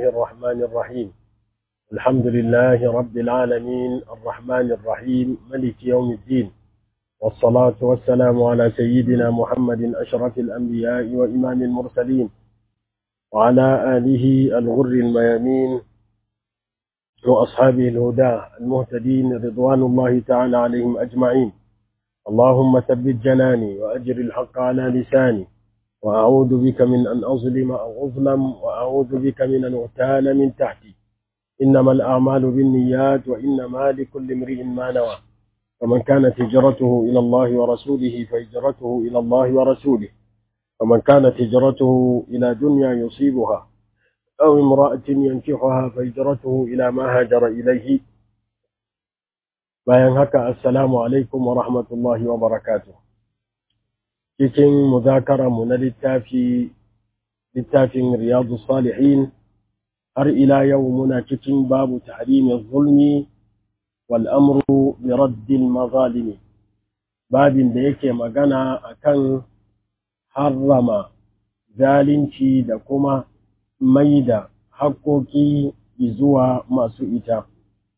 الرحمن الرحيم الحمد لله رب العالمين الرحمن الرحيم ملك يوم الدين والصلاة والسلام على سيدنا محمد أشرف الأنبياء وإمام المرسلين وعلى آله الغر الميامين وأصحابه الهدى المهتدين رضوان الله تعالى عليهم أجمعين اللهم ثبت جناني وأجر الحق على لساني وأعوذ بك من أن أظلم أو أظلم وأعوذ بك من أن أغتال من تحتي إنما الأعمال بالنيات وإنما لكل امرئ ما نوى فمن كانت هجرته إلى الله ورسوله فهجرته إلى الله ورسوله ومن كانت هجرته إلى دنيا يصيبها أو امرأة ينكحها فهجرته إلى ما هاجر إليه bayan haka assalamu alaikum wa rahmatullahi wa barakatuh cikin muzakara mu na littafi littafin riyadu salihin har ila yau muna cikin babu tahrimin zulmi wal amru bi raddil mazalimi babin da yake magana akan harrama zalunci da kuma maida haƙƙoƙi zuwa masu ita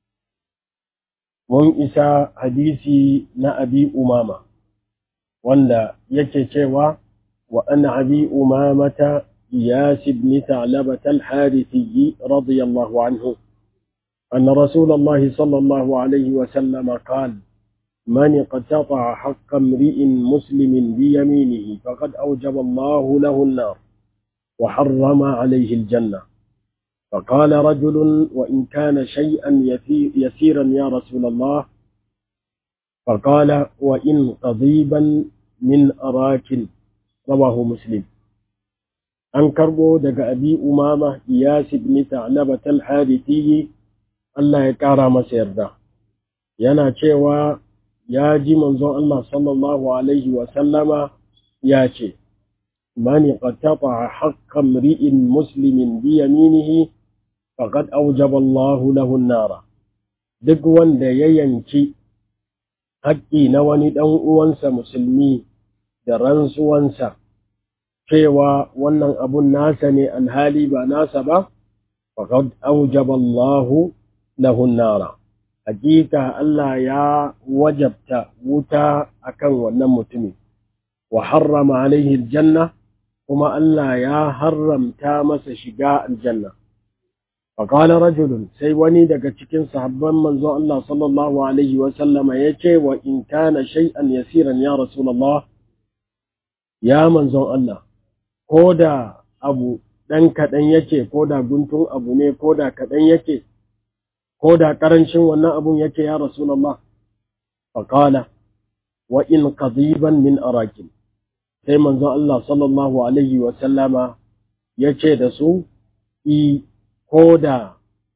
mun isa hadisi na abi umama wanda yake cewa wa an abi umamata iyas ibn ta'labat al-harithi radiyallahu anhu أن رسول الله صلى الله عليه وسلم قال من اقتطع حق امرئ مسلم بيمينه فقد أوجب الله له النار وحرم عليه الجنة فقال رجل وإن كان شيئا يسيرا يا رسول الله فقال وإن قضيبا من أراك رواه مسلم an karbo daga abi umama iyas ibn ta'labat al-harithi Allah ya kara masa yarda yana cewa ya ji manzon Allah sallallahu alaihi wa sallama ya ce man qatata haqqan ri'in muslimin bi yaminihi faqad awjaba Allahu lahu an-nara duk wanda ya yanki haƙƙi na wani ɗan uwansa musulmi da rantsuwansa cewa wannan abun nasa ne alhali ba nasa ba faqad awjaba Allahu lahu an-nara hakika Allah ya wajabta wuta akan wannan mutumin wa harrama alaihi aljanna kuma Allah ya haramta masa shiga aljanna فقال رجل sai wani daga cikin sahabban manzon Allah sallallahu alaihi wa sallama yace wa in kana shay'an yasiran ya rasulullah ya manzon Allah koda abu dan kadan yake koda guntun abu ne koda kadan yake koda karancin wannan abun yake ya rasulullah faqala wa in qadiban min arakin sai manzon Allah sallallahu alaihi wa sallama yace da su i ko da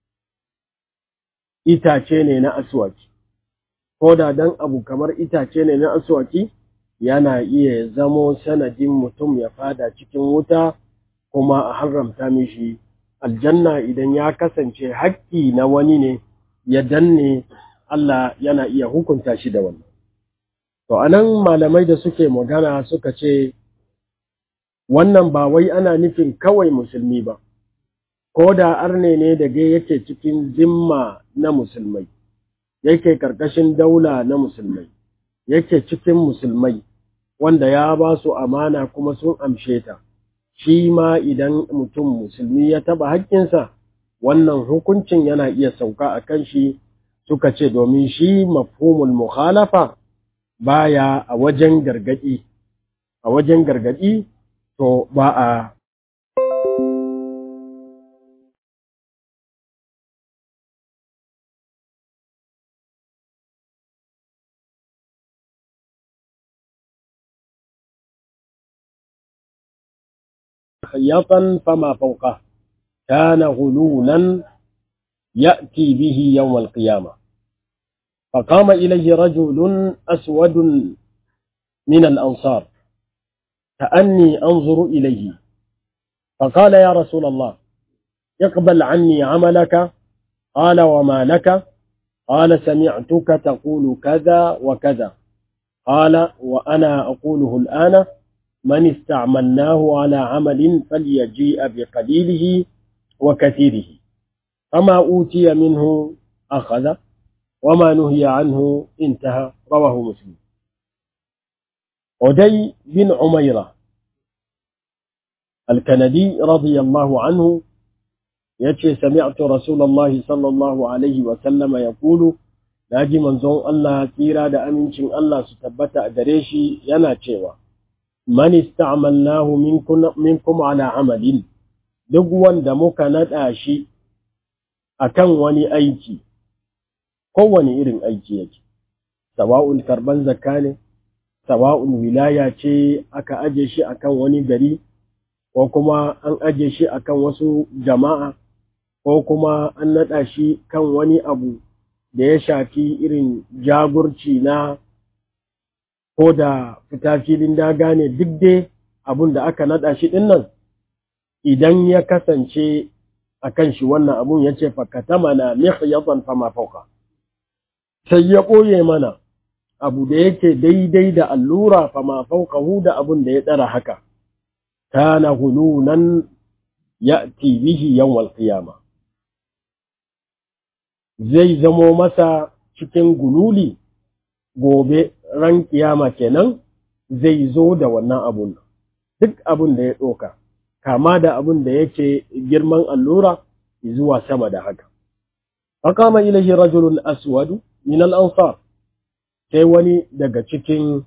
itace ne na aswaki ko da dan abu kamar itace ne na aswaki yana iya zamo sanadin mutum ya fada cikin wuta kuma a haramta mishi aljanna idan ya kasance haƙƙi na wani ne ya danne Allah yana iya hukunta shi da wannan to anan malamai da suke magana suka ce wannan ba wai ana nufin kawai musulmi ba ko da arne ne da gai yake cikin zimma na musulmai yake karkashin daula na musulmai yake cikin musulmai wanda ya ba su amana kuma sun amshe ta shi ma idan mutum musulmi ya taba haƙƙinsa wannan hukuncin yana iya sauka a kan shi suka ce domin shi mafhumul mukhalafa baya a wajen gargadi a wajen gargadi to ba a خياطا فما فوقه كان غلولا يأتي به يوم القيامة فقام إليه رجل أسود من الأنصار كأني أنظر إليه فقال يا رسول الله اقبل عني عملك قال وما لك قال سمعتك تقول كذا وكذا قال وأنا أقوله الآن من استعملناه على عمل فليجيء بقليله وكثيره فما أوتي منه أخذ وما نهي عنه انتهى رواه مسلم عدي بن عميرة الكندي رضي الله عنه يتي سمعت رسول الله صلى الله عليه وسلم يقول naji manzon Allah tsira da amincin Allah su tabbata a gare shi yana cewa man ista'malnahu minkum ala amalin duk wanda muka nada shi akan wani aiki kowane irin aiki yake sawa'un karban zakka ne sawa'un wilaya ce aka aje shi akan wani gari ko kuma an aje shi akan wasu jama'a ko kuma an nada shi kan wani abu da ya shafi irin jagurci na ko da fita filin daga ne duk dai abun da aka nada shi din nan idan ya kasance a kan shi wannan abun ya ce fakata mana mihyatan fama fauka sai ya ɓoye mana abu da yake daidai da allura fama faukahu da abun da ya ɗara haka kana hulunan ya bihi yawmal qiyama zai zamo masa cikin gululi gobe ran kiyama kenan zai zo da wannan abun duk abun da ya ɗoka kama da abun da yake girman allura zuwa sama da haka faqama ilayhi rajulun aswadu min al-ansar sai wani daga cikin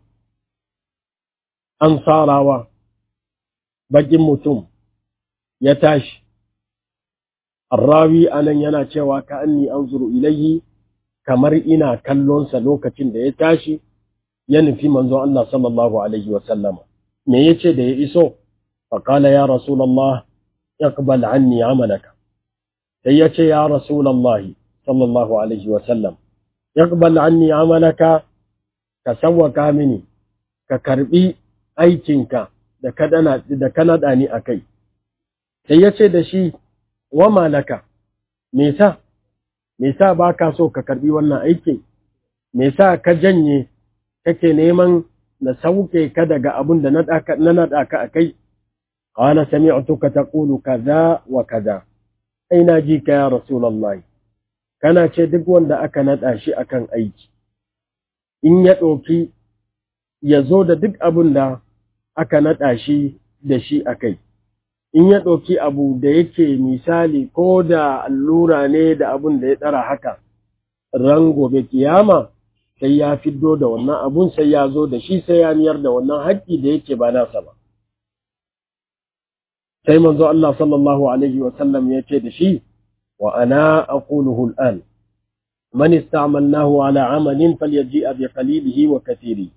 ansarawa bakin mutum ya tashi Arrawi anan yana cewa ka anni anzuru ilayhi kamar ina kallonsa lokacin da ya tashi ya nufi manzon Allah sallallahu alaihi wa sallama me yace da ya iso fa qala ya rasulullah iqbal anni amalaka sai yace ya rasulullah sallallahu alaihi wa sallam iqbal anni amalaka ka sawwaka mini ka karbi aikinka da kadana da kanada ni akai sai yace da shi wa malaka me sa me sa baka so ka karbi wannan aikin me sa ka janye kake neman na sauke ka daga abun da na nada ka akai qala sami'tuka taqulu kaza wa kaza ai na ji ka ya rasulullahi kana ce duk wanda aka nada shi akan aiki in ya ɗauki ya zo da duk abun da aka nada shi da shi akai in ya ɗauki abu da yake misali ko da allura ne da abun da ya ɗara haka ran gobe kiyama sai ya fiddo da wannan abun sai ya zo da shi sai ya niyar da wannan haƙƙi da yake ba nasa ba sai manzo Allah sallallahu alaihi wa sallam ya ce da shi wa ana aquluhu al'an man ista'malnahu ala amalin falyaji'a bi qalilihi wa kathiri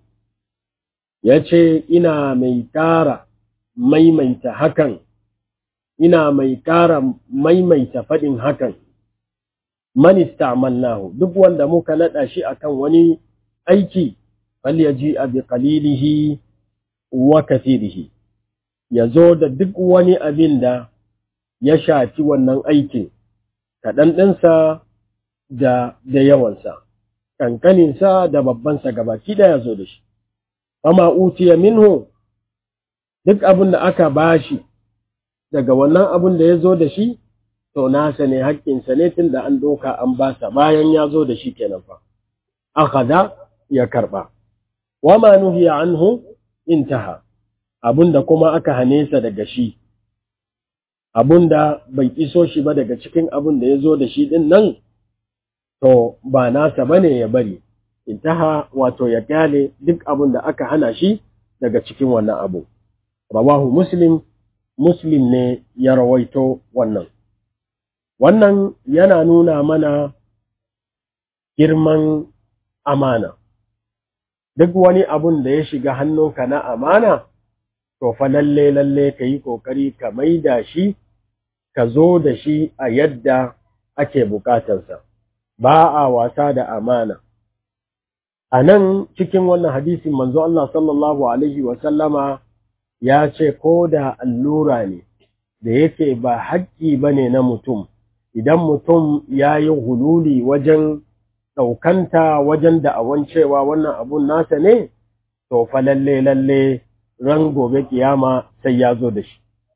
yace ina mai ƙara maimaita hakan ina mai ƙara maimaita faɗin hakan man ista'malnahu duk wanda muka nada shi akan wani aiki falyaji bi qalilihi wa kathirihi yazo da duk wani abin da ya shafi wannan aikin kaɗan ɗinsa da da yawansa kankaninsa da babbansa gabaki da yazo da shi amma utiya minhu duk abin da aka bashi daga wannan abin da ya zo da shi to nasa ne haƙƙinsa ne tun da an doka an basa bayan ya zo da shi kenan fa akhadha ya karba wama nuhiya anhu intaha abunda kuma aka hane sa daga shi abunda bai iso shi ba daga cikin abun da ya zo da shi din nan to ba nasa bane ya bari intaha wato ya kyale duk abun da aka hana shi daga cikin wannan abu rawahu muslim muslim ne ya rawaito wannan wannan yana nuna mana girman amana duk wani abun da ya shiga hannunka na amana to fa lalle lalle ka yi ƙoƙari ka maida shi ka zo da shi a yadda ake bukatarsa ba a wasa da amana a nan cikin wannan hadisin manzo Allah sallallahu alaihi wasallama ya ce ko da allura ne da yake ba haƙƙi ba ne na mutum idan mutum ya yi hululi wajen ɗaukanta wajen da'awan cewa wannan abun nasa ne to fa lalle lalle ran gobe kiyama sai ya zo da shi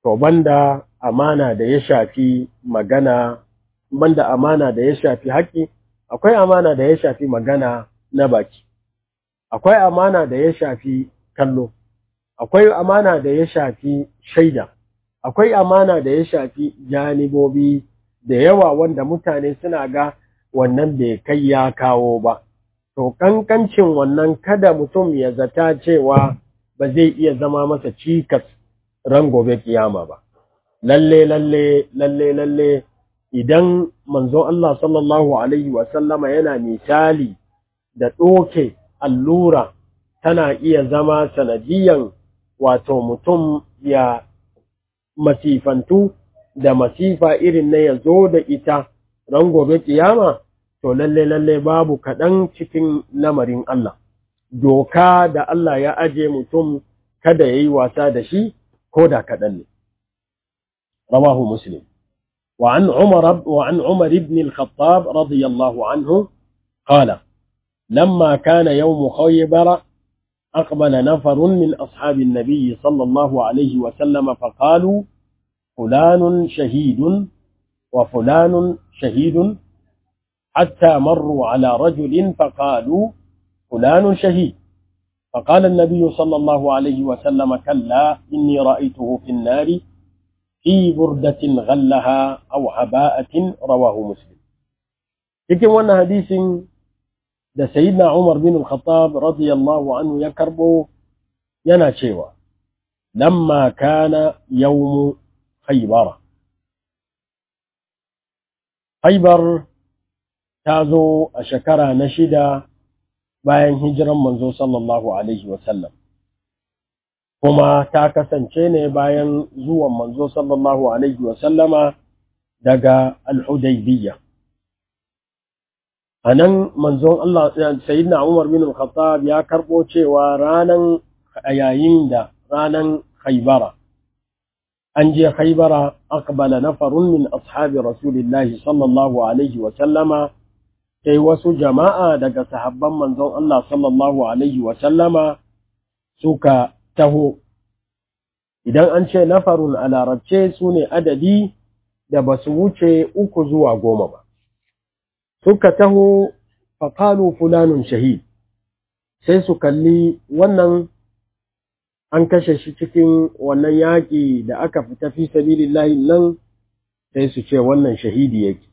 to banda amana da ya shafi magana banda amana da ya shafi haƙƙi akwai amana da ya shafi magana na baki akwai amana da ya shafi kallo akwai amana da ya shafi shaida akwai amana da ya shafi janibobi da yawa wanda mutane suna ga wannan bai kai ya kawo ba to kankancin wannan kada mutum ya zata cewa ba zai iya zama masa cikas ran gobe kiyama ba lalle lalle lalle lalle idan manzo Allah sallallahu alaihi wa sallama yana misali da ɗoke allura tana iya zama sanadiyan wato mutum ya masifantu da masifa irin na ya zo da ita ran gobe kiyama to lalle lalle babu kaɗan cikin lamarin Allah doka da Allah ya aje mutum kada ya yi wasa da shi ko da kaɗan ne rawahu muslim وعن عمر وعن عمر بن الخطاب رضي الله عنه قال لما كان يوم خيبر أقبل نفر من أصحاب النبي صلى الله عليه وسلم فقالوا فلان شهيد وفلان شهيد حتى مروا على رجل فقالوا فلان شهيد فقال النبي صلى الله عليه وسلم كلا إني رأيته في النار في بردة غلها أو عباءة رواه مسلم cikin wannan hadisin da sayyidina Umar bin Al-Khattab radiyallahu anhu ya karbo yana cewa lamma kana yawmu Khaybar Khaybar ta zo a shekara na shida bayan hijiran manzo sallallahu alaihi wasallam kuma ta kasance ne bayan zuwan manzo sallallahu alaihi wasallama daga al-Hudaybiyah a nan manzon Allah sayyidina Umar bin Al-Khattab ya karbo cewa ranan yayin da ranan Khaybara an je Khaybara aqbala nafarun min ashabi Rasulillahi sallallahu alaihi wa sallama sai wasu jama'a daga sahabban manzon Allah sallallahu alaihi wa sallama suka taho idan an ce nafarun a larabce su ne adadi da ba su wuce uku zuwa goma ba suka taho faƙalu fulanun shahid sai su kalli wannan an kashe shi cikin wannan yaƙi da aka fita fi sabilillahi nan sai su ce wannan shahidi yake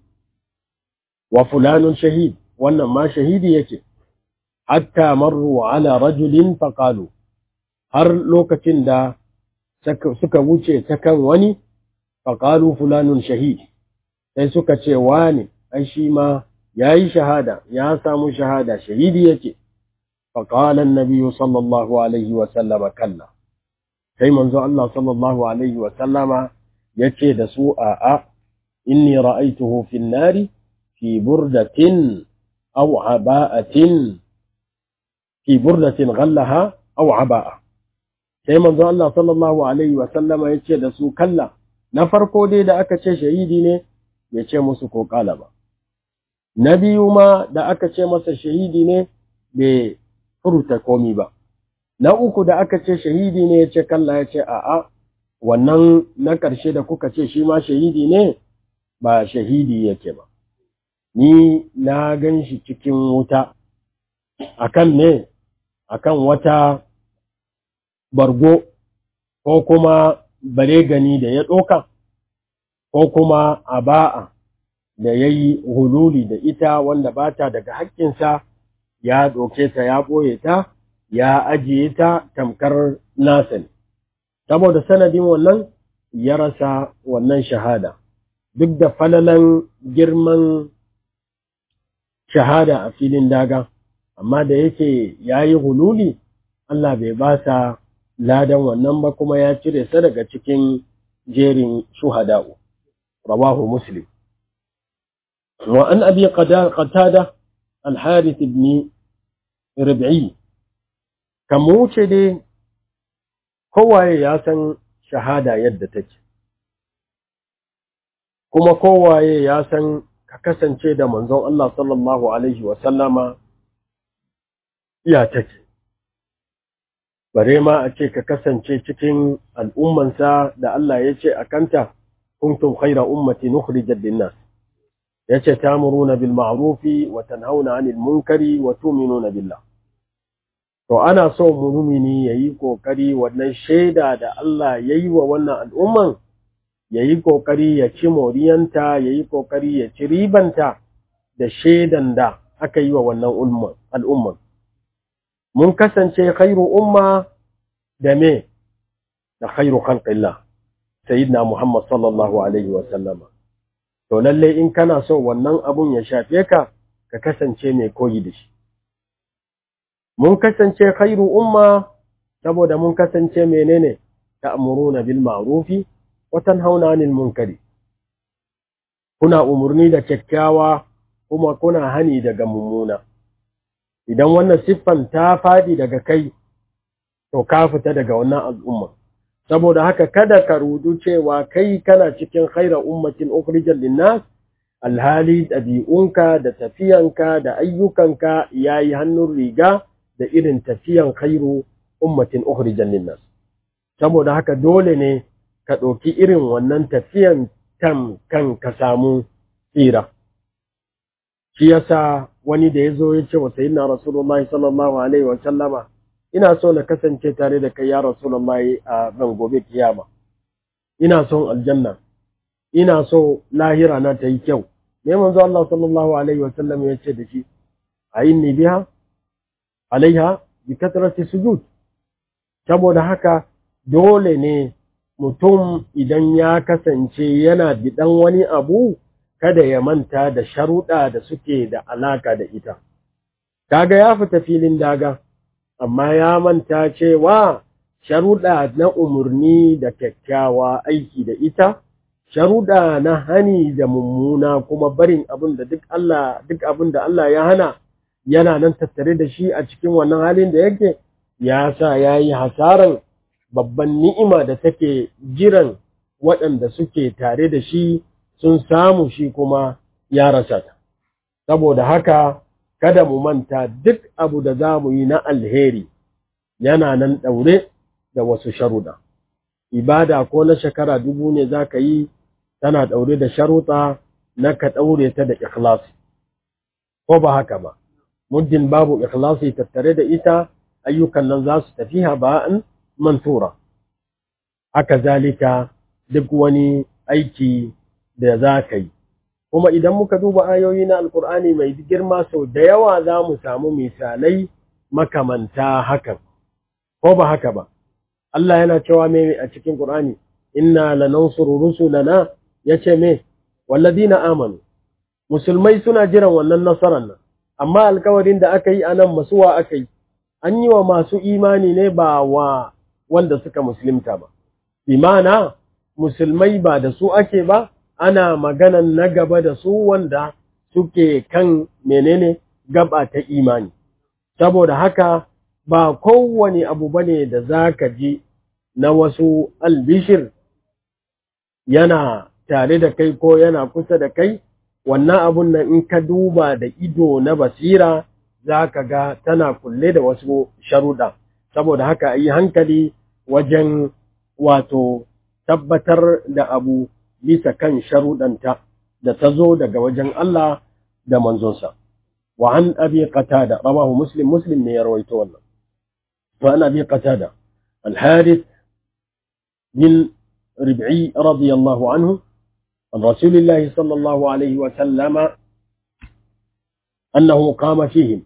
wa fulanun shahid wannan ma shahidi yake hatta marru ala rajulin faƙalu har lokacin da suka wuce ta kan wani faƙalu fulanun shahid sai suka ce wani ai shi ma ya yi shahada ya samu shahada shahidi yake faƙalan nabiyu sallallahu alaihi wasallama kalla sai manzo Allah sallallahu alaihi wasallama ya ce da su a'a inni ra'aituhu fin nari fi burdatin aw aba'atin fi burdatin ghallaha aw aba'a sai manzo Allah sallallahu alaihi wasallama ya ce da su kalla na farko dai da aka ce shahidi ne ya ce musu ko kala ba na biyu ma da aka ce masa shahidi ne bai furta komi ba na uku da aka ce shahidi ne ya ce kalla ya ce a'a wannan na ƙarshe da kuka ce shi ma shahidi ne ba shahidi yake ba ni na gan shi cikin wuta akan ne akan wata bargo ko kuma bare gani da ya ɗoka ko kuma aba'a da ya yi hululi da ita wanda ba ta daga haƙƙinsa ya ɗauke ta ya ɓoye ta ya ajiye ta tamkar nasa ne saboda sanadin wannan ya rasa wannan shahada duk da falalan girman shahada a filin daga amma da yake ya yi hululi Allah bai ba sa ladan wannan ba kuma ya cire sa daga cikin jerin shuhada'u rawahu muslim وعن أبي قتادة الحارث بن ربعي كموچه دي kowaye ya san shahada yadda take kuma kowaye ya san ka kasance da manzon Allah sallallahu alaihi wa sallama iya take bare ma a ce ka kasance cikin al'ummansa da Allah ya ce a kanta kuntum khaira ummati nukhrijat lin-nas yace ta'muruna bil ma'rufi wa tanhauna 'anil munkari wa tu'minuna billah to ana so mumini yayi kokari wannan shaida da Allah yayi wa wannan al'umman yayi kokari ya ci moriyanta yayi kokari ya ci ribanta da shaidan da aka yi wa wannan al'umman mun kasance khairu umma da me da khairu khalqillah sayyidina Muhammad sallallahu alaihi wa sallama to lalle in kana so wannan abun ya shafe ka ka kasance mai koyi da shi mun kasance khairu umma saboda mun kasance menene ta'muruna bil ma'rufi wa tanhauna 'anil munkari kuna umurni da kyakkyawa kuma kuna hani daga mummuna idan wannan siffan ta fadi daga kai to ka fita daga wannan al'umma saboda haka kada ka rudu cewa kai kana cikin khaira ummatin ukhrijal linnas alhali ɗabi'unka da tafiyanka da ayyukanka yayi hannun riga da irin tafiyan khairu ummatin ukhrijal linnas saboda haka dole ne ka ɗauki irin wannan tafiyan kan kan ka samu tsira shi yasa wani da ya zo ya ce wa sayyidina rasulullahi sallallahu alaihi wa sallama ina so na kasance tare da kai ya rasulullahi a ran gobe kiyama ina son aljanna ina so lahira na ta yi kyau me manzo Allah sallallahu alaihi wa sallam ya ce da shi ayinni biha alaiha bi katrati sujud saboda haka dole ne mutum idan ya kasance yana bidan wani abu kada ya manta da sharuɗa da suke da alaka da ita kaga ya fita filin daga amma ya manta cewa sharuɗa na umarni da kyakkyawa aiki da ita sharuɗa na hani da mummuna kuma barin abin da duk Allah duk abin da Allah ya hana yana nan tattare da shi a cikin wannan halin da yake ya sa ya yi hasaran babban ni'ima da take jiran waɗanda suke tare da shi sun samu shi kuma ya rasa ta saboda haka kada mu manta duk abu da za mu yi na alheri yana nan ɗaure da wasu sharuɗa ibada ko na shekara dubu ne za ka yi tana ɗaure da sharuɗa na ka ɗaure ta da ikhlasi ko ba haka ba muddin babu ikhlasi tattare da ita ayyukan nan za su tafi haba'an mantura haka zalika duk wani aiki da za ka yi kuma idan muka duba ayoyi na alkur'ani mai girma sau da yawa za mu samu misalai makamanta hakan ko ba haka ba Allah yana cewa me a cikin Qur'ani inna lanansuru rusulana yace me walladina amanu musulmai suna jiran wannan nasarar nan amma alkawarin da aka yi anan masuwa aka yi an yi wa masu imani ne ba wa wanda suka musulunta ba imana musulmai ba da su ake ba ana maganan na gaba da su wanda suke kan menene gaba ta imani saboda haka ba kowane abu bane da zaka ji na wasu albishir yana tare da kai ko yana kusa da kai wannan abun nan in ka duba da ido na basira zaka ga tana kulle da wasu sharuɗa saboda haka yi hankali wajen wato tabbatar da abu bisa kan sharuɗanta da ta zo daga wajen Allah da manzonsa. Wa an abi qatada rawahu muslim muslim ne ya rawaito wannan. Wa an abi qatada al-harith bin rib'i radiyallahu anhu عن رسول الله صلى الله عليه وسلم أنه قام فيهم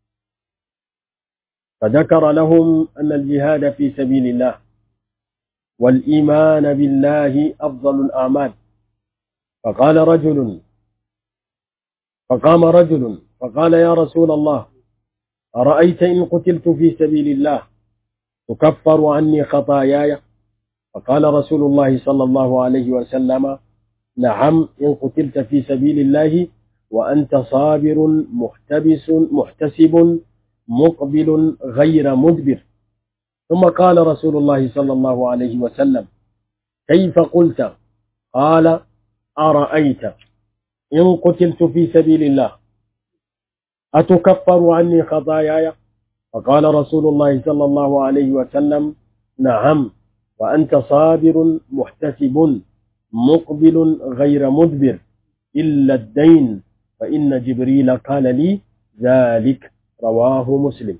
فذكر لهم أن الجهاد في سبيل الله والإيمان بالله أفضل الأعمال فقال رجل فقام رجل فقال يا رسول الله أرأيت إن قتلت في سبيل الله تكفر عني خطاياي فقال رسول الله صلى الله عليه وسلم نعم إن قتلت في سبيل الله وأنت صابر محتبس محتسب مقبل غير مدبر ثم قال رسول الله صلى الله عليه وسلم كيف قلت قال أرأيت إن قتلت في سبيل الله أتكفر عني خطاياي فقال رسول الله صلى الله عليه وسلم نعم وأنت صابر محتسب مقبل غير مدبر إلا الدين فإن جبريل قال لي ذلك رواه مسلم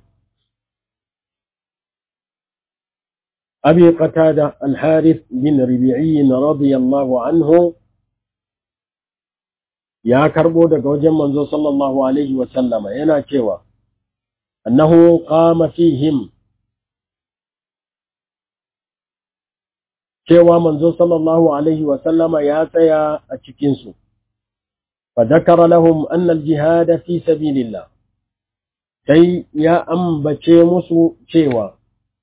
أبي قتادة الحارث بن ربيعي رضي الله عنه يا كربو daga wajen manzo sallallahu alaihi wa sallama yana cewa annahu qama fihim cewa manzo sallallahu alaihi wa sallama ya tsaya a cikin su fa dakara lahum anna al-jihad fi sabilillah sai ya ambace musu cewa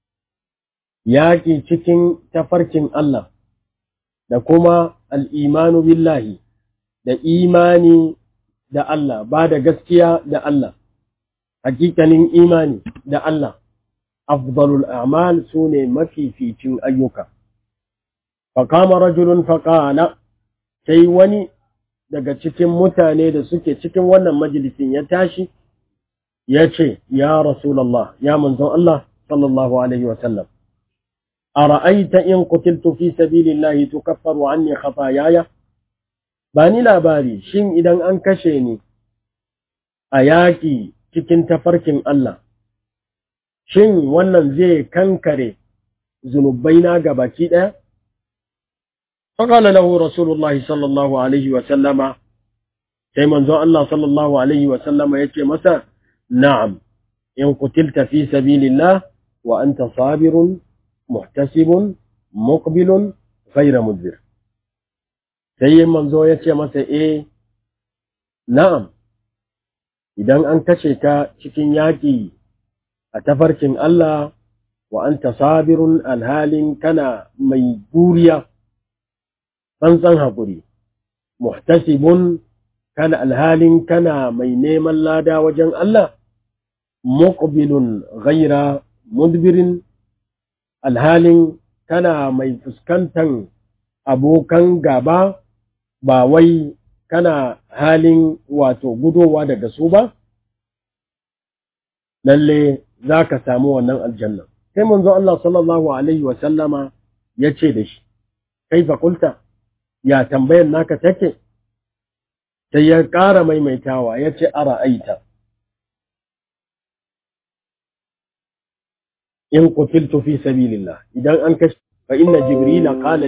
yaƙi cikin tafarkin Allah da kuma al'imanu billahi da imani da Allah ba da gaskiya da Allah hakikanin imani da Allah afdalul a'mal su ne mafificin ayyuka faƙama rajulun faƙala sai wani daga cikin mutane da suke cikin wannan majalisin ya tashi ya ce ya rasulallah ya manzon Allah sallallahu alaihi wasallam أرأيت إن قتلت في سبيل الله تكفر عني خطاياي bani labari shin idan an kashe ni a yaƙi cikin tafarkin Allah shin wannan zai kankare zunubaina ga baki ɗaya فقال له رسول الله صلى الله عليه وسلم sai manzon Allah sallallahu alaihi wa sallama yace masa na'am in qutilta fi sabilillah wa anta sabirun muhtasibun muqbilun ghayra mudbir sai manzo ya ce masa eh na'am idan an kashe ka cikin yaƙi a tafarkin Allah wa anta sabirun alhalin kana mai guriya tsantsan haƙuri muhtasibun kana alhalin kana mai neman lada wajen Allah muqbilun ghayra mudbirin alhalin kana mai fuskantan abokan gaba ba wai kana halin wato gudowa daga su ba lalle za ka samu wannan aljanna sai manzo Allah sallallahu alaihi wa sallama ya ce da shi kai fakulta ya tambayar naka take sai ya ƙara maimaitawa ya ce ara aita in qutiltu fi sabilillah idan an kashi fa inna jibrila qala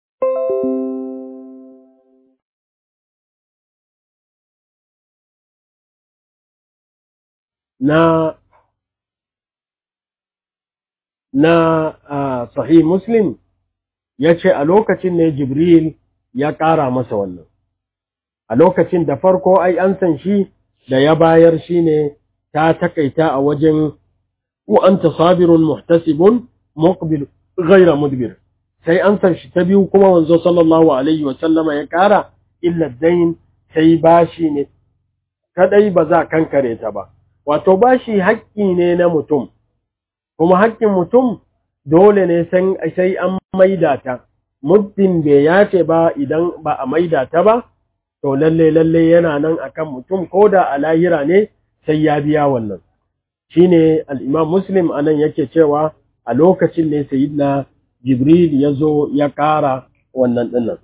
na na uh, sahih muslim ya ce a lokacin ne jibril ya ƙara masa wannan a lokacin da farko ai an san shi da ya bayar shi ne ta takaita a wajen وأنت صابر محتسب مقبل غير مدبر sai an san shi ta biyu kuma wanzo sallallahu alaihi wa sallama ya kara illa dain sai bashi ne kadai ba za kankare ta ba wato bashi haƙƙi ne na mutum kuma haƙƙin mutum dole ne sai an maida ta muddin bai yace ba idan ba a maida ta ba to lalle lalle yana nan akan mutum ko da a lahira ne sai ya biya wannan shine al-Imam Muslim anan yake cewa a lokacin ne Sayyidina Jibril ya zo ya ƙara wannan dinnan.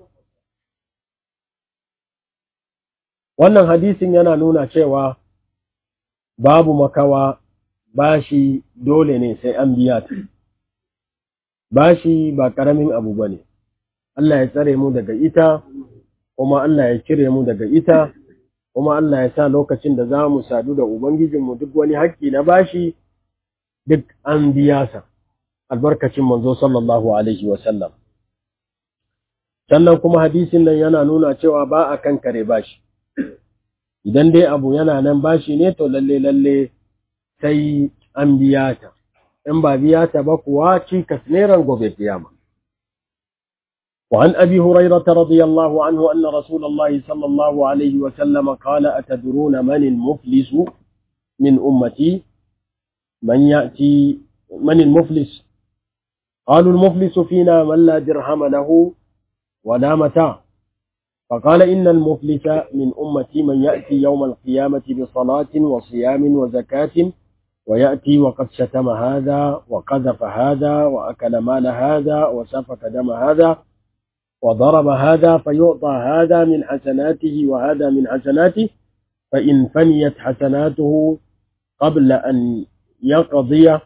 Wannan hadisin yana nuna cewa babu makawa bashi dole ne sai an biya ta. Bashi ba ƙaramin abu ba ne, Allah ya tsare mu daga ita, kuma Allah ya cire mu daga ita, kuma Allah ya sa lokacin da za mu sadu da Ubangijinmu duk wani haƙƙi na bashi duk an biya sa, albarkacin manzo sallallahu Alaihi wasallam. Sannan kuma hadisin nan yana nuna cewa ba a kan kare bashi, idan dai abu yana nan bashi ne to lalle lalle sai an biya ta, in ba biya ta ba kuwa cikas neran gobe kiyama. وعن أبي هريرة رضي الله عنه أن رسول الله صلى الله عليه وسلم قال أتدرون من المفلس من أمتي من يأتي من المفلس قالوا المفلس فينا من لا درهم له ولا متاع فقال إن المفلس من أمتي من يأتي يوم القيامة بصلاة وصيام وزكاة ويأتي وقد شتم هذا وقذف هذا وأكل مال هذا وسفك دم هذا وضرب هذا فيعطى هذا من حسناته وهذا من حسناته فإن فنيت حسناته قبل أن يقضي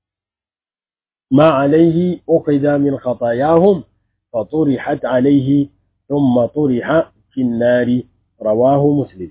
ما عليه أخذ من خطاياهم فطرحت عليه ثم طرح في النار رواه مسلم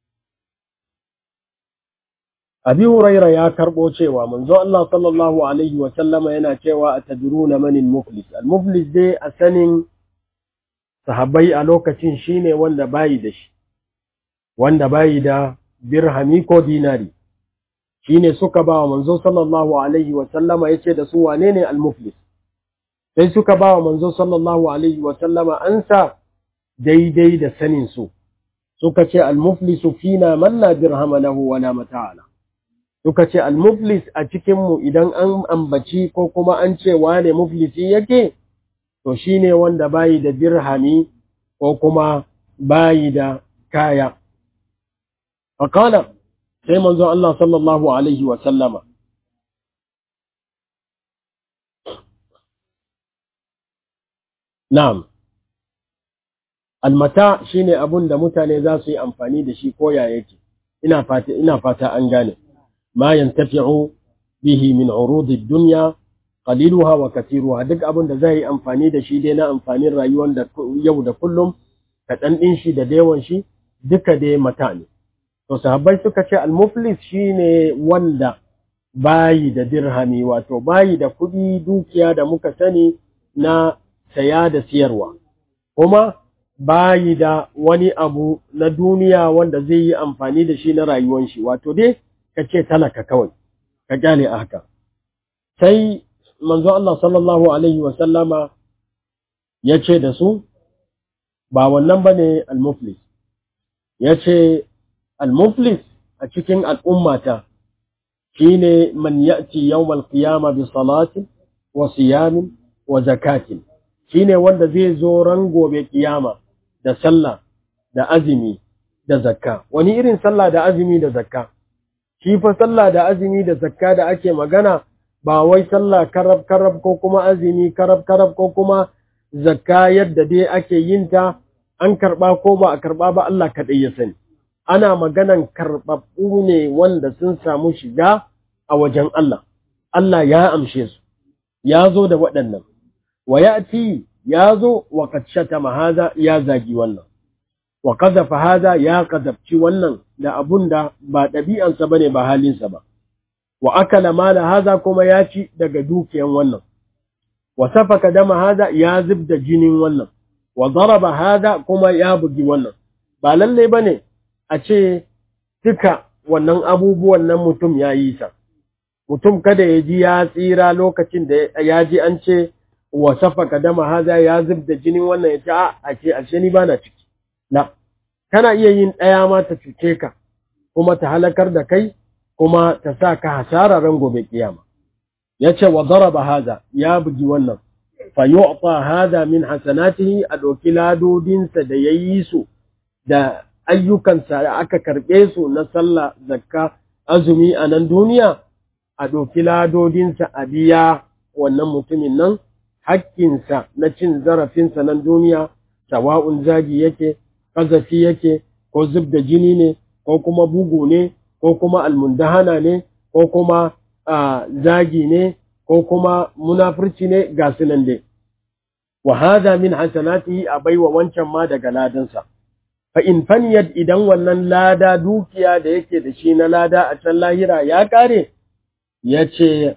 Abi Huraira ya karɓo cewa manzo Allah sallallahu alaihi wa sallama yana cewa atadruna manil muflis al-muflis dai a sanin sahabbai a lokacin shine wanda bayi da shi wanda bayi da dirhami ko dinari shine suka ba wa manzo sallallahu alaihi wa sallama yace da su wane ne al-muflis sai suka ba wa manzo sallallahu alaihi wa sallama ansa daidai da sanin su suka ce al-muflisu fina man la dirhama lahu wala mata'ala suka ce al-muflis a cikinmu idan an ambaci ko kuma an ce wane muflisi yake to shine wanda bayi da dirhami ko kuma bayi da kaya faqala sai manzo Allah sallallahu alaihi wa sallama na'am almata shine abun da mutane za su yi amfani da shi ko ya yake ina fata ina fata an gane ما ينتفع به من عروض الدنيا قليلها وكثيرها duk abin da zai amfani da shi dai na amfanin rayuwar da yau da kullum kaɗan ɗin shi da dewan shi duka dai mata ne to sahabbai suka ce al-muflis shine wanda bayi da dirhami wato bayi da kuɗi dukiya da muka sani na saya da siyarwa kuma bayi da wani abu na duniya wanda zai yi amfani da shi na rayuwar shi wato dai ka ce talaka kawai ka kyale a haka sai manzo Allah sallallahu alaihi wa sallama ya ce da su ba wannan bane al-muflis ya ce al-muflis a cikin al'ummata shine man ya'ti yawmal qiyama bi salatin wa siyamin wa zakatin shine wanda zai zo ran gobe kiyama da sallah da azumi da zakka wani irin sallah da azumi da zakka shi fa sallah da azumi da zakka da ake magana ba wai sallah karab karab ko kuma azumi karab karab ko kuma zakka yadda dai ake yin ta an karba ko ba a karba ba Allah kaɗai ya sani ana maganan karɓaɓɓu ne wanda sun samu shiga a wajen Allah Allah ya amshe su ya zo da waɗannan wa ya'ti ya zo wa qad shatama hadha ya zagi wannan wa qadhafa hadha ya qadabci wannan da abun da ba ɗabi'ansa bane ba halinsa ba wa akala mala hadha kuma ya ci daga dukiyan wannan wa safaka dama hadha ya zubda jinin wannan wa daraba hadha kuma ya bugi wannan ba lalle bane a ce duka wannan abubuwan nan mutum ya yi sa mutum kada ya ji ya tsira lokacin da ya ji an ce wa safaka dama hadha ya zubda jinin wannan ya ce a a ce ashe ni bana ciki la kana iya yin ɗaya ma ta cuce ka kuma ta halakar da kai kuma ta sa ka hasara ran gobe kiyama yace wa daraba hada ya bugi wannan fa yu'ta hada min hasanatihi a doki ladodinsa da yayi su da ayyukansa da aka karbe su na sallah zakka azumi a nan duniya a doki ladodinsa a biya wannan mutumin nan hakkinsa na cin zarafinsa nan duniya sawa'un zagi yake ƙazafi yake ko zub da jini ne ko kuma bugu ne ko kuma almundahana ne ko kuma zagi ne ko kuma munafurci ne ga sunan dai wa hadha min hasanatihi a baiwa wancan ma daga ladansa fa in faniyat idan wannan lada dukiya da yake da shi na lada a can lahira ya kare yace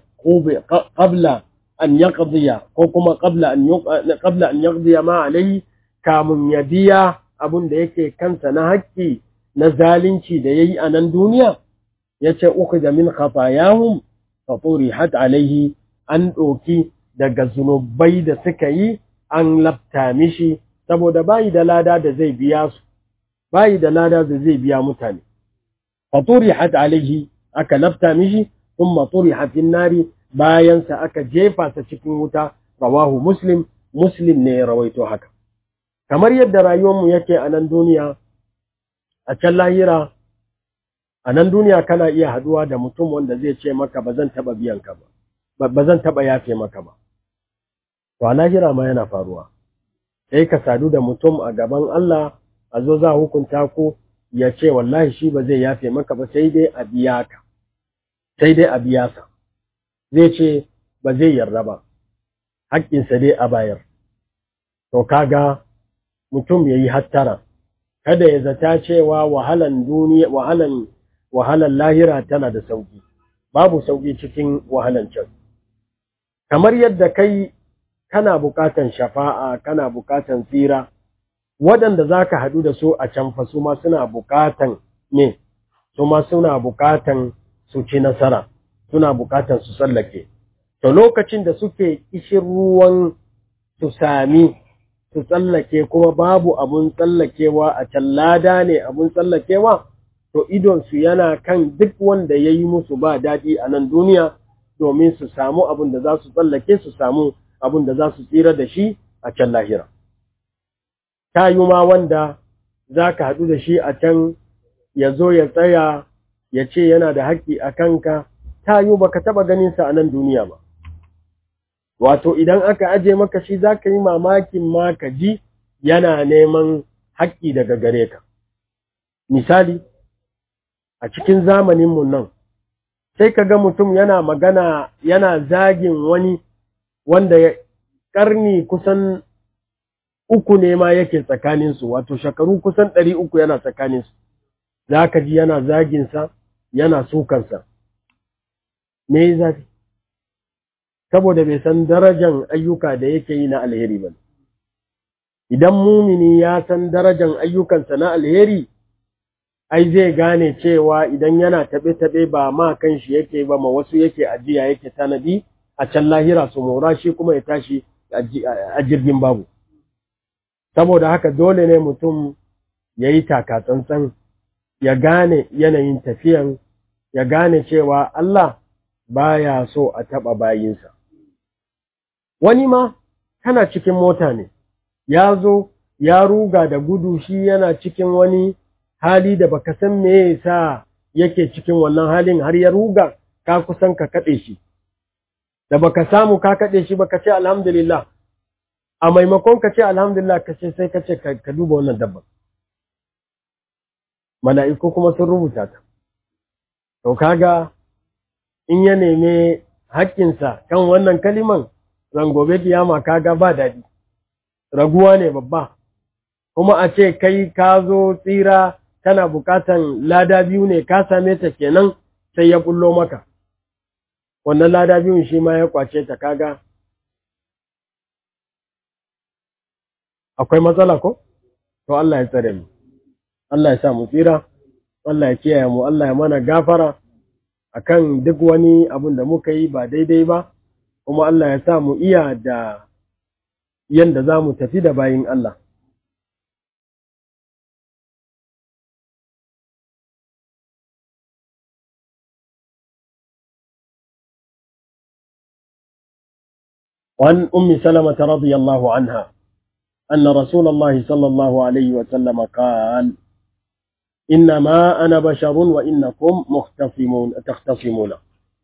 qabla an yaqdiya ko kuma qabla an qabla an yaqdiya ma alayhi kamun ya biya abun da yake kansa na haƙƙi na zalunci da yayi a nan duniya yace ukhida min khatayahum fa turihat alayhi an doki daga zunubai da suka yi an lafta mishi saboda bayi da lada da zai biya su bayi da lada da zai biya mutane fa turihat alayhi aka lafta mishi thumma turihat fin nari bayan sa aka jefa sa cikin wuta rawahu muslim muslim ne ya rawaito haka kamar yadda rayuwarmu yake a nan duniya a can lahira a nan duniya kana iya haduwa da mutum wanda zai ce maka ba zan taba biyan ka ba ba zan taba yafe maka ba to a lahira ma yana faruwa sai ka sadu da mutum a gaban Allah a zo za hukunta ku ya ce wallahi shi ba zai yafe maka ba sai dai a biya ka sai dai a biya sa zai ce ba zai yarda ba haƙƙinsa dai a bayar to kaga mutum yayi hattara kada ya zata cewa wahalan duniya wahalan wahalan lahira tana da sauki babu sauki cikin wahalan can kamar yadda kai kana bukatan shafa'a kana bukatan tsira waɗanda zaka haɗu da su a can fa su ma suna bukatan me su ma suna bukatan su ci nasara suna bukatan su tsallake to lokacin da suke ishin ruwan su sami su tsallake kuma babu abun tsallakewa a can lada ne abun tsallakewa to idonsu yana kan duk wanda ya yi musu ba daɗi a nan duniya domin su samu abin da za su tsallake su samu abin da za su tsira da shi a can lahira. Ta yi ma wanda za ka haɗu da shi a can ya zo ya tsaya ya ce yana da haƙƙi a kanka, ta yi ba ka taɓa ganinsa a nan duniya ba. Wato, idan aka aje maka shi za ka yi mamakin ma ka ji yana neman haƙƙi daga gare ka. Misali, a cikin zamaninmu nan, sai ka ga mutum yana magana yana zagin wani wanda ya ƙarni kusan uku ne ma yake tsakaninsu, wato shekaru kusan ɗari uku yana tsakaninsu, za ka ji yana zaginsa, yana sukansa. Me zafi? Saboda bai san darajan ayyuka da yake yi na alheri ba. Idan mumini ya san darajan ayyukansa na alheri, ai zai gane cewa idan yana taɓe-taɓe ba ma kan shi yake ba ma wasu yake ajiya yake tanadi a can lahira su mora shi kuma ya tashi a jirgin babu. Saboda haka dole ne mutum ya yi takatsantsan ya gane yanayin tafiyan, ya gane cewa Allah baya so a taɓa bayinsa. Wani ma kana cikin mota ne, ya zo ya ruga da gudu shi yana cikin wani hali da baka san me yasa yake cikin wannan halin har ya ruga ka kusan ka kade shi da baka samu ka kade shi baka ce alhamdulillah a maimakon ka ce alhamdulillah ka ce sai ka ce ka duba wannan dabba mala'iku kuma sun rubuta ta to kaga in ya neme haƙƙinsa kan wannan kaliman ran gobe kiyama kaga ba daɗi raguwa ne babba kuma a ce kai ka zo tsira kana bukatan lada biyu ne ka same ta kenan sai ya bullo maka wannan lada biyun shi ma ya kwace ta kaga akwai matsala ko to Allah ya tsare mu Allah ya sa mu tsira Allah ya kiyaye mu Allah ya mana gafara akan duk wani abun da muka yi ba daidai ba kuma Allah ya sa mu iya da yanda za mu tafi da bayin Allah وعن أم سلمة رضي الله عنها أن رسول الله صلى الله عليه وسلم قال إنما أنا بشر وإنكم مختصمون تختصمون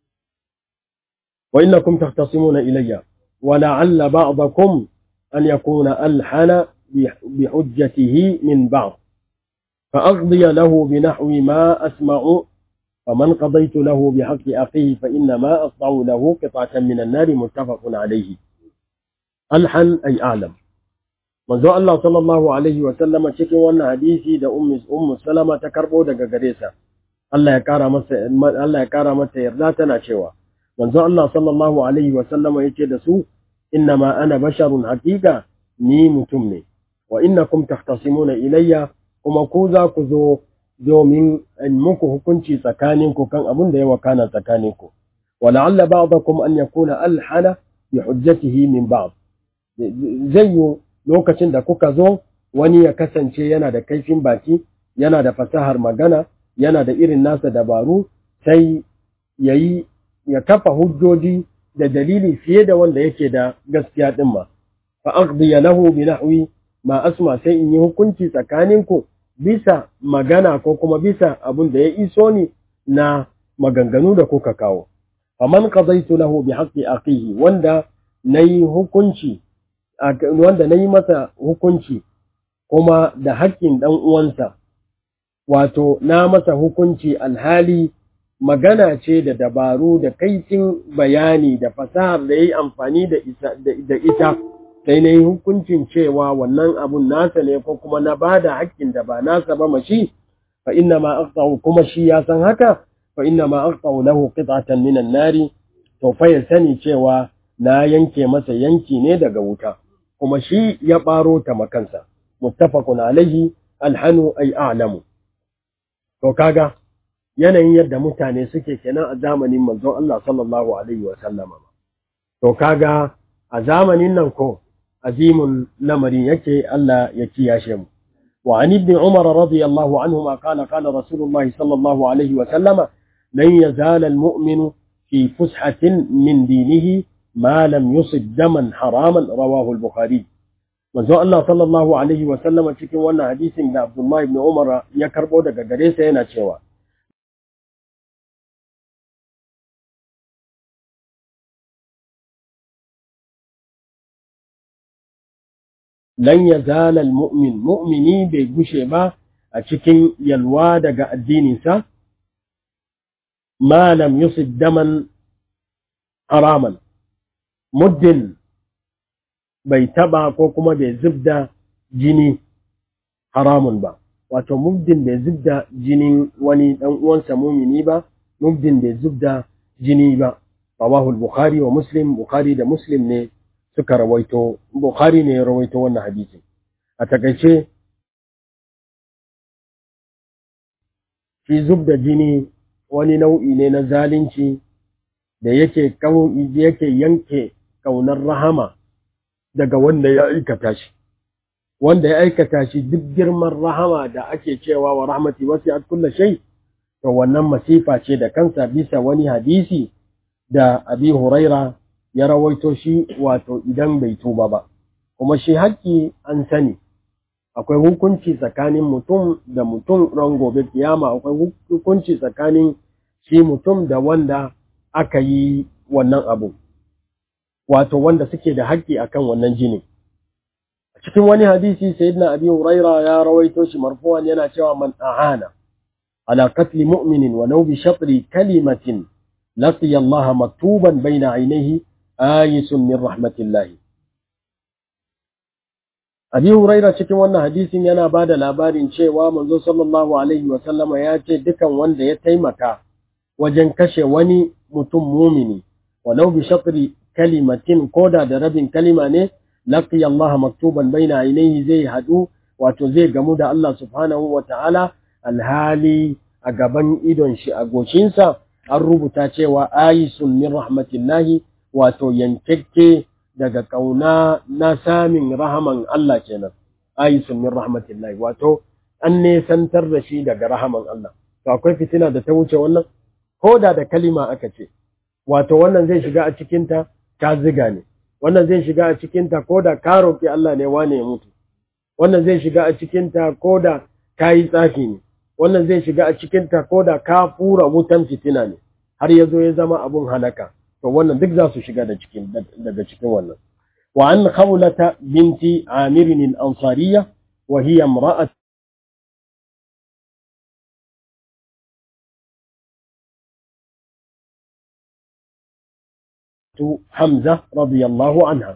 وإنكم تختصمون إلي ولعل بعضكم أن يكون ألحن بحجته من بعض فأقضي له بنحو ما أسمع فمن قضيت له بحق أخيه فإنما أقطع له قطعة من النار متفق عليه ألحن أي أعلم manzo Allah sallallahu alaihi wa sallama cikin wannan hadisi da ummu ummu salama ta karbo daga gare sa Allah ya kara masa Allah ya kara mata yarda tana cewa manzo Allah sallallahu alaihi wa sallama yace da su innama ana basharun haqiqa ni mutum ne wa innakum tahtasimuna ilayya kuma ku za ku zo domin in muku hukunci tsakaninku kan abin da ya wakana tsakaninku wa la'alla ba'dakum an yakuna alhana bi hujjatihi min ba'd zai yi lokacin da kuka zo wani ya kasance yana da kaifin baki yana da fasahar magana yana da irin nasa dabaru sai yayi ya kafa hujjoji da dalili fiye da wanda yake da gaskiya din ma fa aqdi lahu bi nahwi ma asma sai in yi hukunci tsakaninku bisa magana ko kuma bisa abin da ya iso ni na maganganu da kuka kawo faman qadaitu lahu bi haqqi aqihi wanda nayi hukunci wanda nayi masa hukunci kuma da haƙƙin dan uwansa wato na masa hukunci alhali magana ce da dabaru da kaifin bayani da fasahar da yayi amfani da da ita sai na yi hukuncin cewa wannan abun nasa ne ko kuma na ba da haƙƙin da ba nasa ba mashi fa inna ma aqta'u kuma shi ya san haka fa inna ma aqta'u lahu qit'atan minan nari to fa ya sani cewa na yanke masa yanki ne daga wuta kuma shi ya baro ta makansa muttafaqun alaihi alhanu ay a'lamu to kaga yanayin yadda mutane suke kenan a zamanin manzon Allah sallallahu alaihi wa sallama to kaga a zamanin nan ko azimun lamarin yake Allah ya kiyashe mu wa an ibn umar radiyallahu anhuma qala qala rasulullah sallallahu alaihi wa sallama lan yazal almu'minu fi fushatin min dinihi ma lam yusib daman haraman rawahu al-bukhari manzo Allah sallallahu alaihi wa sallama cikin wannan hadisin da Abdullah ibn Umar ya karbo daga gare sa yana cewa lan ya zala mu'min mu'mini bai gushe ba a cikin yalwa daga addininsa ma lam yusib daman haraman muddin bai taba ko kuma bai zubda jini haramun ba wato muddin bai zubda jinin wani dan uwansa mumini ba muddin bai zubda jini ba rawahu al-bukhari wa muslim bukhari da muslim ne suka rawaito Bukhari ne ya rawaito wannan hadisi a takaice shi zub da jini wani nau'i ne na zalunci da yake yake yanke kaunar rahama daga wanda ya aikata shi wanda ya aikata shi duk girman rahama da ake cewa wa rahmati wasi'at kulli shay to wannan masifa ce da kansa bisa wani hadisi da Abi Huraira ya rawaito shi wato idan bai tuba ba kuma shi haƙƙi an sani akwai hukunci tsakanin mutum da mutum ran gobe kiyama akwai hukunci tsakanin shi mutum da wanda aka yi wannan abu wato wanda suke da haƙƙi akan wannan jini a cikin wani hadisi sayyidina abi huraira ya rawaito shi marfu'an yana cewa man ahana ala qatli mu'minin wa law bi shatri kalimatin laqiya Allah maktuban bayna ainihi ayisun min rahmatillahi Abi Huraira cikin wannan hadisin yana ba da labarin cewa manzo sallallahu alaihi wa sallama ya ce dukan wanda ya taimaka wajen kashe wani mutum mumini walau bi shatri kalimatin koda da rabin kalima ne laqiya Allah maktuban baina ainihi zai hadu wato zai gamu da Allah subhanahu wa ta'ala alhali a gaban idon shi a goshinsa an rubuta cewa ayisun min rahmatillahi wato yankekke daga kauna na samin rahaman Allah kenan ayisun min rahmatillahi wato an nesantar da shi daga rahaman Allah to akwai fitina da ta wuce wannan ko da da kalima aka ce wato wannan zai shiga a cikin ta ka ziga ne wannan zai shiga a cikin ta ko da ka roki Allah ne wane ya mutu wannan zai shiga a cikin ta ko da ka yi tsafi ne wannan zai shiga a cikin ta ko da ka fura wutan fitina ne har ya zo ya zama abun halaka to wannan duk za su shiga da cikin daga cikin wannan wa an khawlata binti amir al-ansariyya wa hiya imra'at حمزة رضي الله عنها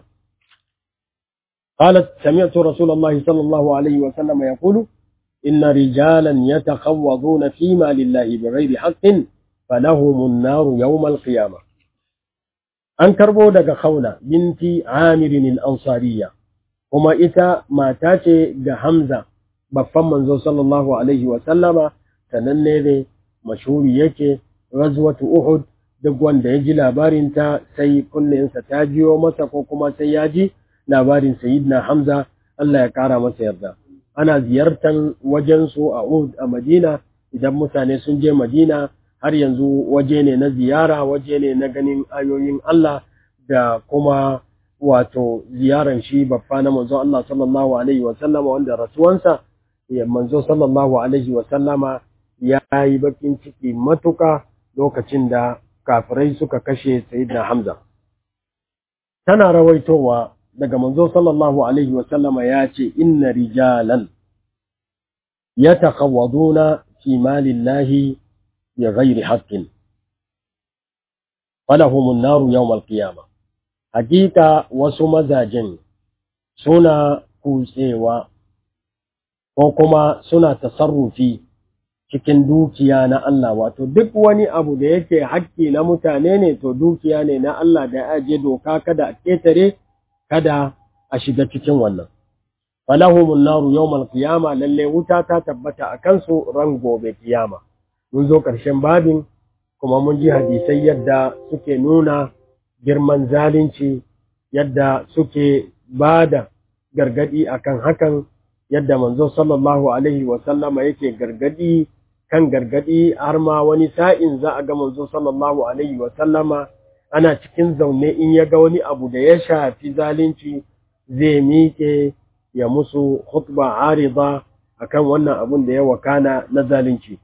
قالت سمعت رسول الله صلى الله عليه وسلم يقول إن رجالا يتخوضون فيما لله بغير حق فلهم النار يوم القيامة an karbo daga Khawla binti Amir al-Ansariya kuma ita mata ce ga Hamza baffan manzo sallallahu alaihi wa sallama sananne ne mashhuri yake ghazwatu Uhud duk wanda ya ji labarin ta sai kullunsa ta jiyo masa ko kuma sai ya ji labarin sayyidina Hamza Allah ya kara masa yarda ana ziyartar wajen su a Uhud a Madina idan mutane sun je Madina har yanzu waje ne na ziyara waje ne na ganin ayoyin Allah da kuma wato ziyaran shi babba na manzo Allah sallallahu alaihi wasallama wanda rasuwansa ya manzo sallallahu alaihi wasallama ya yi bakin ciki matuka lokacin da kafirai suka kashe sayyidina Hamza tana rawaitowa daga manzo sallallahu alaihi wasallama ya ce inna rijalan yatakhawaduna fi malillahi bi ghairi haqqin falahum an-naru yawm al-qiyamah hakika wasu mazajen suna kutsewa ko kuma suna tasarrufi cikin dukiya na Allah wato duk wani abu da yake haƙƙi na mutane ne to dukiya ne na Allah da ya aje doka kada a ƙetare kada a shiga cikin wannan falahumun naru yawmal qiyama lalle wuta ta tabbata a kansu ran gobe kiyama mun zo ƙarshen babin kuma mun ji hadisai yadda suke nuna girman zalunci yadda suke bada gargadi akan hakan yadda manzo sallallahu alaihi wa sallama yake gargadi kan gargadi har ma wani sa'in za a ga manzo sallallahu alaihi wa sallama ana cikin zaune in ya ga wani abu da ya shafi zalunci zai miƙe ya musu khutba arida akan wannan abun da ya wakana na zalunci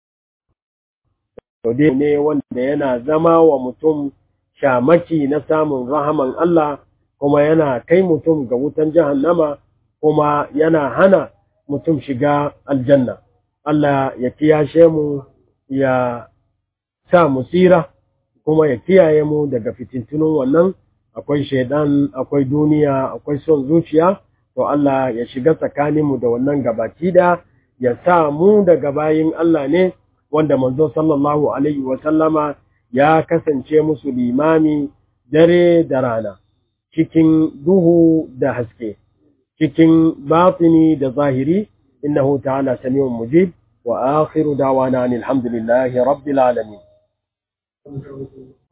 to dai ne wanda yana zama wa mutum shamaki na samun rahaman Allah kuma yana kai mutum ga wutan jahannama kuma yana hana mutum shiga aljanna Allah ya kiyashe mu ya sa mu tsira kuma ya kiyaye mu daga fitintunun wannan akwai shaidan akwai duniya akwai son zuciya to Allah ya shiga tsakaninmu da wannan gabaki da ya sa mu daga bayin Allah ne wanda manzo sallallahu alaihi wa sallama ya kasance musu limami dare da rana cikin duhu da haske cikin batini da zahiri innahu ta'ala samiun mujib wa akhiru da'wana alhamdulillahi rabbil alamin